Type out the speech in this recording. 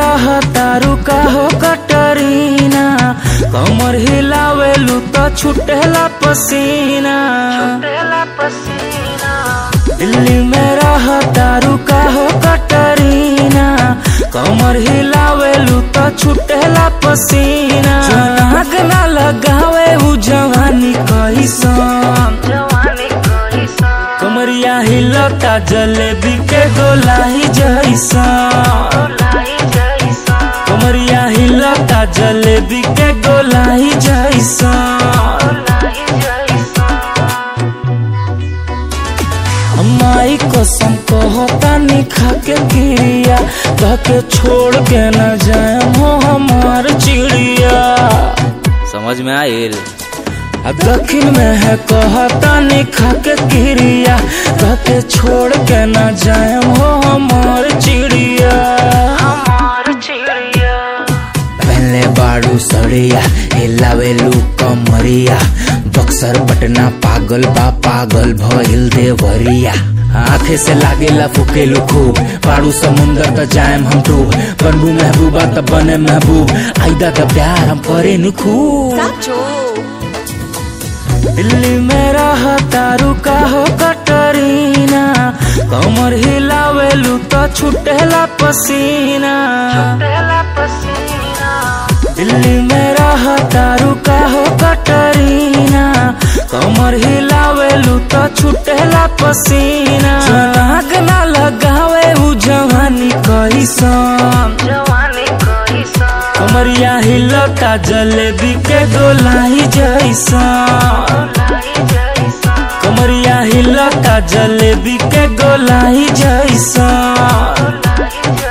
रहतारू का हो कटरीना कमर हिलावेलू तो छुटेला पसीना दिल्ली में रहतारू का हो कटरीना कमर हिलावेलू तो छुटेला पसीना आग ना लगावे उ जवानी कैसन कमरिया हिलता जलेबी के गोलाई जैसा कमरिया हिलता जलेबी के गोलाई जैसा हमारी कसम कहता निखा के गिरिया कह के छोड़ के न जाए हो हमार चिड़िया समझ में आयल आ दक्षिण में है कहता निखा के गिरिया कह के छोड़ के न जाए हो हमार चिड़िया पहले बाड़ू सड़िया हिलावेलू कमरिया बक्सर पटना पागल बा पागल भइल देवरिया आंखे से लागेला फुकेलू खूब पाड़ू समुंदर त जाएम हम डूब बनबू महबूबा त बने महबूब आइदा त प्यार हम करे नु खूब दिल्ली में रहतारू का हो कटरीना कमर हिलावेलू तो छुटेला पसीना दिल्ली में रहतारू का हो कटरीना कमर हिलावेलू तो छुटेला पसीना आग ना लगावे उ जवानी कैसन कमरिया हिलता जलेबी के गोलाई जैसा कमरिया हिलता जलेबी के गोलाई जैसा